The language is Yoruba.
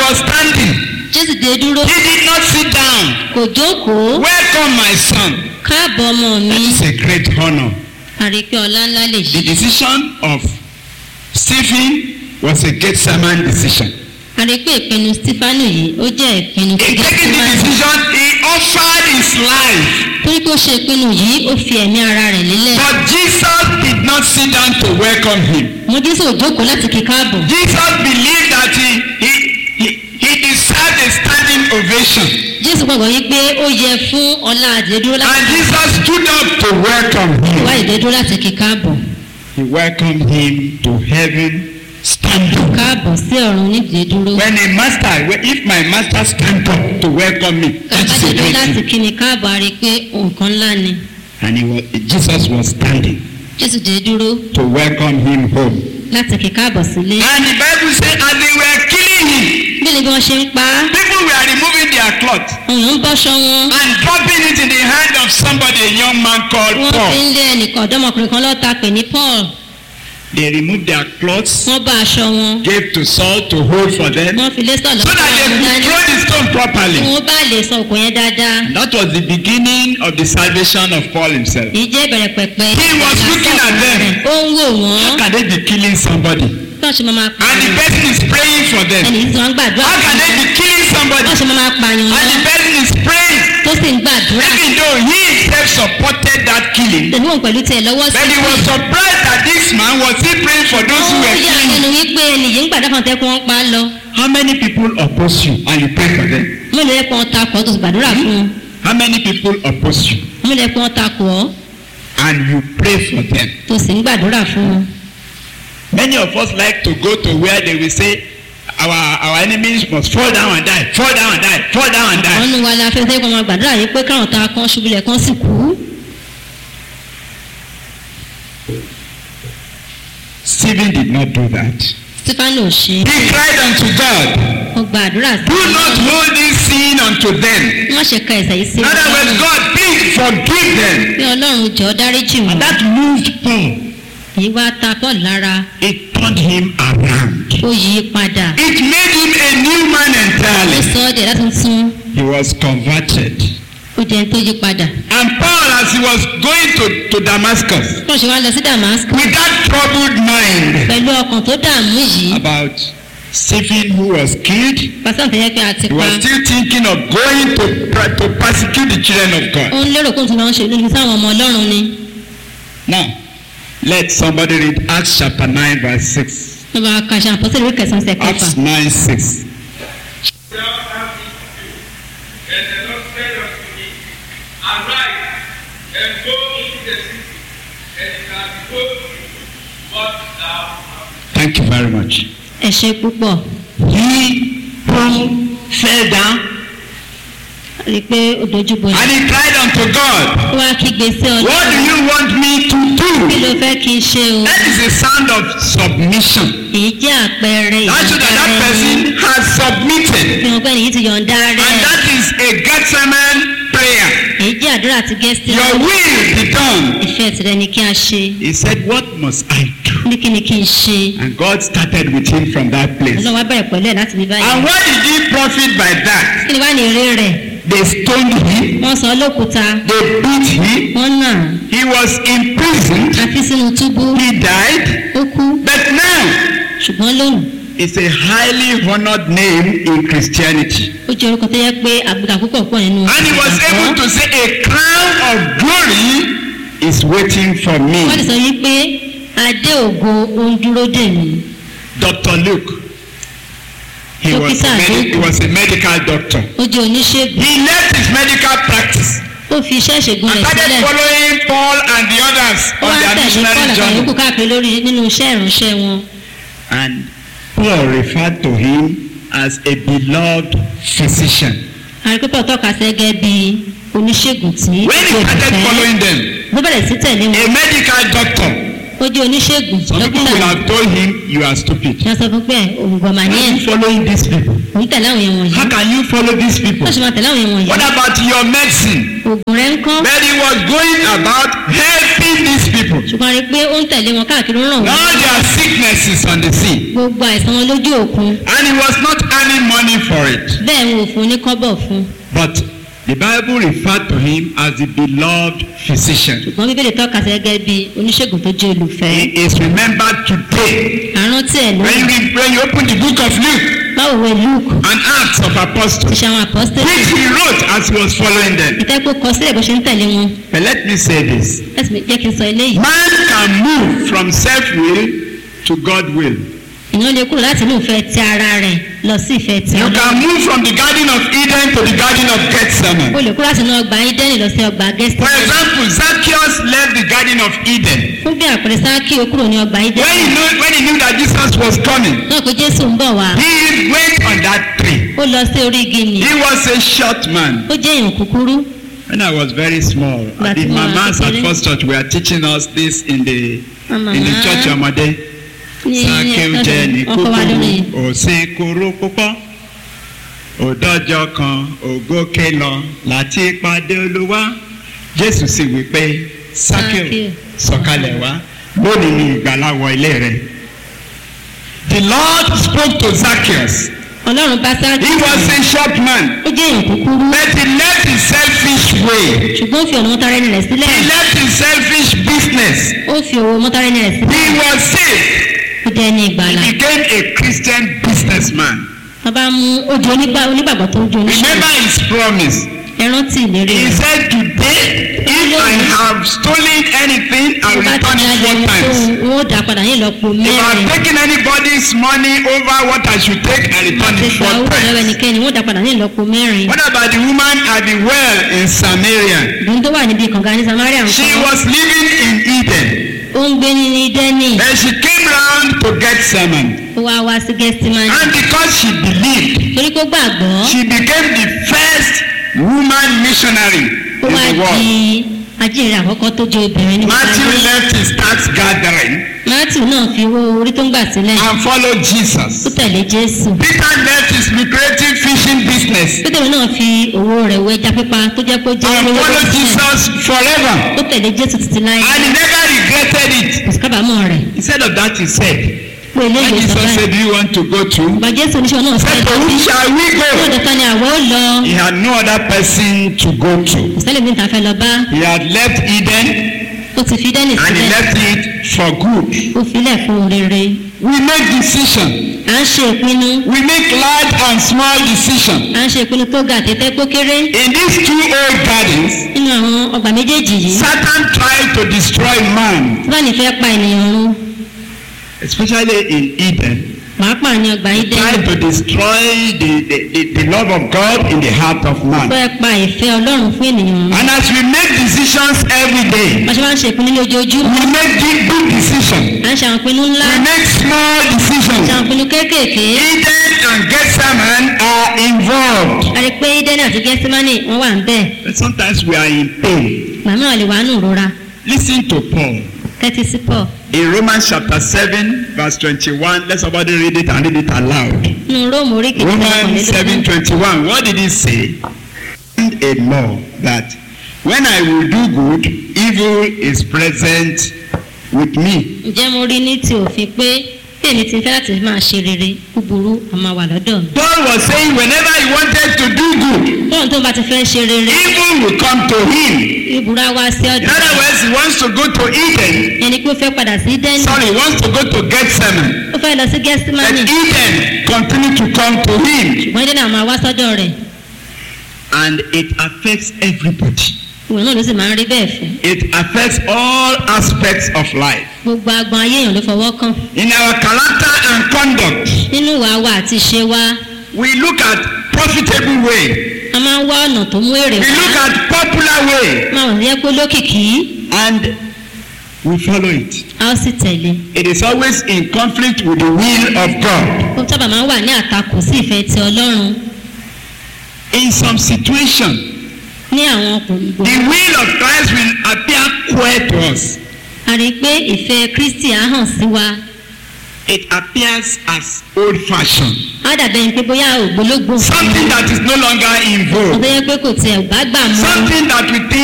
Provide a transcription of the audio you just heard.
was standing. jésù dé dúró He did not sit down. kò jókòó Welcome, my son. káàbọ̀ ọmọ mi It's a great honor. àrípé ọlá ńlá lè The yí decision of Stephen was a Gethsemane decision. àrípé ìpinnu stefanu yìí ó jẹ́ ìpinnu In tí taking the gẹ́símánì decision, he offered his life. torí pé ó ṣe ìpinnu yìí ó fi ẹ̀mí ara rẹ̀ lélẹ̀ But Jesus did not sit down to welcome him. mo jésù ò jókòó láti kí káàbọ̀ Jesus believed that he, he, he, he deserved a standing ovation. jésù gbàgbọ́ yí pé ó yẹ fún ọlá àdédúró láti And Jesus stood up to welcome wá him. ìdédúró láti kí káàbọ̀ He welcomed him to heaven standing. káàbọ̀ sí ọ̀run nídìí dúró When a master, if my master stand up to welcome me, that's a kábàdédúró great láti thing. kí ni káàbọ̀ a rí i pé nǹkan ńlá ni And he was, Jesus was standing jésù dé dúró to welcome him home. láti kí káàbọ̀ sílé And the Bible says, as they were killing him, bí ni bí wọ́n ṣe ń pa á people were removing their cloth àwọn èèyàn ń bọ́ṣọ wọn and dropping it in the hand of somebody, a young man called wọ́n fi Paul. ń lé ẹnìkan ọ̀dọ́mọkùnrin kan lọ́ta pè ní paul They removed their clothes, wọ́n bá aṣọ wọn gave to Saul to hold for them, wọ́n fi lé sọ̀lọ́ so that they could dání throw the stone kí properly. wọ́n bá lè sọ òkò yẹn dáadáa That was the beginning of the salvation of Paul himself. èyí jẹ́ ìbẹ̀rẹ̀ pẹ̀pẹ̀ He was looking at them. ó ń wò wọ́n How can they be killing somebody? bí wọ́n ṣe máa pa And the person is praying for them. ẹnì tí wọ́n ń gbàdúrà How fún can they wọn be killing somebody? bí wọ́n ṣe máa pààyàn And the wọn person is praying. tó sì ń gbàdúrà Even though he himself supported that killing, tẹ̀lé wọn pẹ̀lú tiẹ̀ lọ́wọ́ sí but he was surprised that this man was still praying for those who ó were yà killing. lẹ́nu wípé ẹnì yìí ń gbàdúrà fún ọtẹ́kùn wọn pa á lọ How many people oppose you and you pray for them? mélòó yẹ kó wọn takò ọ́ tó sì gbàdúrà fún wọn How many people oppose you mélòó yẹ kó wọn takò ọ́ and you pray for them? tó sì ń gbàdúrà fún wọn. Many of us like to go to where they will say our our enemies must fall down and die, fall down and die, fall down and die. wọ́n nu wa la fẹ́ fẹ́ kó wọn gbàdúrà yìí pé káwọn ta kan ṣubúlẹ̀ kan sì kú. Stephen did not do that. stefano ò ṣe He cried unto God, ó gbàdúrà sí Do not hold this sin unto them. wọ́n ṣe ka ẹ̀sẹ̀ yìí sí In other words, ọlọ́run God, please forgive them. bí ọlọ́run jọ dáríjì And wọn that moved Paul. èyí wá ta paul lára It turned him around. ó yí i padà It made him a new man ó entirely. sọ ọ́ dẹ̀ láti tún He was converted. ó jẹ́ tó yí padà. And Paul, as he was going to, to Damascus, wọ́n ṣe wá lọ sí damascus with that troubled mind pẹ̀lú ọkàn tó dààmú yìí about Stephen who was killed, pásítọ̀ tó yẹ pé a ti he pa was still thinking of going to, pra- to persecute the children of ó God. ń lérò kó tún lọ ń ṣe lórí sáwọn ọmọ ọlọ́run ni Now, let somebody read Acts chapter 9, verse 6. wọ́n bá ka ṣe àpọ́sẹ̀lẹ̀ ìwé kẹsàn-án ṣe kẹfà Acts 9, 6. Well, have it to do. And the Lord said unto me, Arise and go into the city, and it shall be told you what thou hast Thank you very much. ẹ ṣe púpọ̀ He, Paul, fell down rí i pé ó dojú bolẹ̀ and he cried unto God, ó wá kígbe sí What do ọlọ́run you want me to kí ló do? fẹ́ kí n ṣe o That is a sound of submission. èyí jẹ́ àpẹẹrẹ That shows that that ìyọ̀ǹda rẹ person has submitted. fi hàn pé èyí ti yọ̀ǹda rẹ And that is a Gethsemane prayer. èyí jẹ́ àdúrà ti gẹ́sì Your will be done. ìfẹ́ tirẹ̀ ni kí a ṣe He said, What must I do? ní kí ni kí n ṣe And God started with him from that place. ọlọ́run wá bẹ̀rẹ̀ pẹ̀lú ẹ̀ láti bí báyìí And what did he profit by that? kí ni wá ní eré rẹ̀ They stoned him, wọ́n sọ ọ́ lókúta they beat him, wọ́n nà he was imprisoned, á fi sínú túbú he died. ó kú But now, ṣùgbọ́n lónìí it's a highly honored name in Christianity. ó jẹ́ orúkọ tó yẹ pé àbùkà púpọ̀ pọ̀ nínú And he was able to say, A crown of glory is waiting for wọ́n ti me. sọ yìí pé adé ògo ó ń dúró dè mí Dr. Luke. He was, a Dókítà medi- Luke. he was a medical doctor. ó jẹ́ oníṣègùn He left his medical practice ó fi iṣẹ́ ìṣègùn and rẹ̀ started sílẹ̀ following Paul and the others ó on wá their tẹ̀lé missionary paul àtàwọn yòókù journey. káàkiri lórí nínú iṣẹ́ ìránṣẹ́ wọn And Paul referred to him as a beloved physician. àríkúpọ̀ tọ́ka sí gẹ́gẹ́ bí oníṣègùn tí When he started following them, ló bẹ̀rẹ̀ sí tẹ̀lé wọn a medical doctor, ó jẹ́ oníṣègùn some people dókítà will have told him, You are stupid. ní wọ́n sọ fún pé òǹgbọ̀n mà ní Why ẹ̀ are you following these people? òun tẹ̀lé àwọn èèyàn wọ̀nyí How can you follow these people? wọ́n ṣe máa tẹ̀lé àwọn èèyàn wọ̀nyí What about your medicine? oògùn rẹ̀ ń kọ́ But he was going about helping these people. ṣùgbọ́n a rí i pé ó ń tẹ̀lé wọn káàkiri ó ràn wọ́n All their sicknesses on the sea. gbogbo àìsàn wọn lójú òkun And he was not earning money for it. bẹ́ẹ̀ wọn ò fún un ní kọ́bọ̀ fún un But the Bible referred to him as the beloved physician. ṣùgbọ́n bíbélì tọ́ka sí gẹ́gẹ́ bí oníṣègùn tó jẹ́ olùfẹ́ He is remembered today. àrántí ẹ̀ ló When you, read, when you open the book of Luke báwo wẹ luke and Acts of Apostles, iṣẹ́ àwọn apọ́sítẹ́lì which he wrote as he was following them. ìtẹ́pọ̀ kọ sílẹ̀ bó ṣe ń tẹ̀lé wọn But let me say this. ẹ̀sìn jẹ́ kí n sọ eléyìí Man can move from self-will to God-will. èèyàn lè kúrò láti inú ìfẹ́ ti ara rẹ̀ lọ sí ìfẹ́ ti You ọlọ́run can move from the Garden of Eden to the Garden of o Gethsemane. lè kúrò láti inú ọgbà ídẹ́nì lọ sí ọgbà For gẹ́sítẹ́nì example, Zacchaeus left the Garden of Eden. fún bí àpẹẹrẹ sáàkì ó kúrò ní ọgbà When he ídẹ́nì knew, when he knew that Jesus was coming, náà pé jésù ń bọ̀ wá he went on that tree. ó lọ sí orí igi nì He was a short man. ó jẹ́ èèyàn kúkúrú When I was very small, But the you are mamas at kékeré. First Church were teaching us this in the Màmá in the church ọmọdé. ní Sákéw jẹ́ ní ọkọ̀ wa lórí kúkúrú, òsín kúrú púpọ̀. Òdọ́jọ́ kan, ògókè lọ, láti pàdé olúwa. Jésù sì wí pé, Sákéw Sákéw. sọ̀kalẹ̀ wá, lónìí ni ìgbàlà wọ ilé rẹ̀. The Lord spoke to Zacchaeus. ọlọ́run bá sáàkì He was a short man, ó jẹ́ èèyàn kúkúrú but he left his selfish way. ṣùgbọ́n ó fi ọ̀nà mọ́tàrẹ́nì rẹ̀ sílẹ̀ He left his selfish business. ó fi owó mọ́tàrẹ́nì rẹ̀ sílẹ̀ He was saved. ó jẹ́ ní ìgbàlà He became a Christian businessman. wọ́n bá mú ojú onígbà onígbàgbọ́ tó ń ju oníṣẹ́ Remember his promise. ẹ rántí ìlérí He rẹ̀ said, Today, if I have stolen anything, I tó will bá ti return ní it ayọ̀ four ní tó times. wọ́n ó dà padà ní ìlọ́po If I mẹ́rin have taken anybody's money over what I should take, I return àti it ìgbà four owó lọ́wọ́ times. ẹnikẹ́ni wọ́n ó dà padà ní ìlọ́po mẹ́rin What about the woman at the well in Samaria? ìdùnnú tó wà níbi kànga ní samaria ń She kọ́ was living in Eden. ó ń gbé ní dẹ́nì Then she came round to Gethsemane. ó wá wá sí gẹ́sítímánì And because she believed, torí kó gbàgbọ́ she became the first woman missionary ó in wá the di world. ajínrere àkọ́kọ́ tó jẹ́ obìnrin ní Matthew gbogbo ayé. left his tax gathering matthew náà fi owó orí tó ń gbà sílẹ̀ and followed ó Jesus. tẹ̀lé jésù Peter left his lucrative fishing business pétérù náà fi owó rẹ̀ wọ ẹja pípa tó jẹ́ pé ó jẹ́ and owó followed sílẹ̀ Jesus forever. ó tẹ̀lé jésù títí láyé And he never regretted it. kò sí kábàámọ̀ rẹ̀ Instead of that, he said, pé When eléyìí sọ Jesus báyìí said, Do you want to go to? bàbá jésù oníṣẹ́ náà Said, fẹ́ To lọ whom sí shall we ó go? dọ̀tà ni àwọ̀ ó lọ He had no other person to go to. kò sẹ́lẹ̀ mi ta fẹ́ lọ bá He had left Eden ó ti fi dẹ́nì and he sílẹ̀ left it for good. ó filẹ̀ fún rere We make decision. à ń ṣe ìpinnu We make large and small decision. à ń ṣe ìpinnu tó ga àtẹ́tẹ́ tó kéré In these two old gardens, nínú àwọn ọgbà méjèèjì yìí Satan tried to destroy man, tí wọ́n ní fẹ́ pa ènìyàn run especially in Eden. pàápàá ní ọgbà He ìdẹ́nì tried to destroy the, the, the, the love of God in the heart of man. fẹ́ pa ìfẹ́ ọlọ́run fún ènìyàn run And as we make decisions every day, wọ́n ṣe máa ń ṣe ìpinnu ní ojoojúmọ́ we make big, big decisions. à ń ṣe àwọn ìpinnu ńlá We make small ṣe àwọn decisions. ìpinnu kéékèèké Eden and Gethsemane are involved. a rí i pé ìdẹ́nì àti gẹ́símánì wọ́n wà ń bẹ̀ But sometimes we are in pain. màmá lè wà nù rora Listen to Paul. tẹ́tí sí pọ̀ In Romans chapter 7, verse 21, let somebody read it and read it aloud. nínú róòmù orí kejì Romans 7 21. What did he say? And a law that when I will do good, evil is present with me. ǹjẹ́ mo rí ní ti òfin pé bí èmi ti fẹ́ láti máa ṣe rere búburú a máa wà lọ́dọ̀ mi. Paul was saying whenever he wanted to do good, tóun tó bá ti fẹ́ ṣe rere evil will come to him. ìbúra wá sí In ọ̀dọ̀ other words, he wants to go to Eden. ẹni pé ó fẹ́ padà sí dẹ́nì Sorry, he wants to go to Gethsemane. ó fẹ́ lọ sí But gẹ́símánì Eden continue to come to him. ṣùgbọ́n dẹ́nì àwọn máa wá sọ́dọ̀ rẹ̀ And it affects everybody. ìwé náà ló sì máa ń rí bẹ́ẹ̀ fẹ́ It affects all aspects of life. gbogbo agbọn ayé èèyàn ló fọwọ́ kàn In our character and conduct, nínú ìwà wa àti ìṣe wa we look at profitable way. a máa ń wá ọ̀nà tó mú èrè We look wá at popular way máa wọ̀ yẹ pé lókìkí and we follow it. a ó sì tẹ̀lé It is always in conflict with the will of God. ó sábà máa ń wà ní àtakò sí ìfẹ́ ti ọlọ́run In some situation, ní àwọn ọkùnrin the will of Christ will appear queer to us. a rí i pé ìfẹ́ kristi á hàn sí wa It appears as old fashioned. á dàbẹ̀ ni pé bóyá ògbólógbò Something that is no longer in vogue. ọ̀bẹ yẹ pé kò tiẹ̀ bá gbà mọ́ Something that we think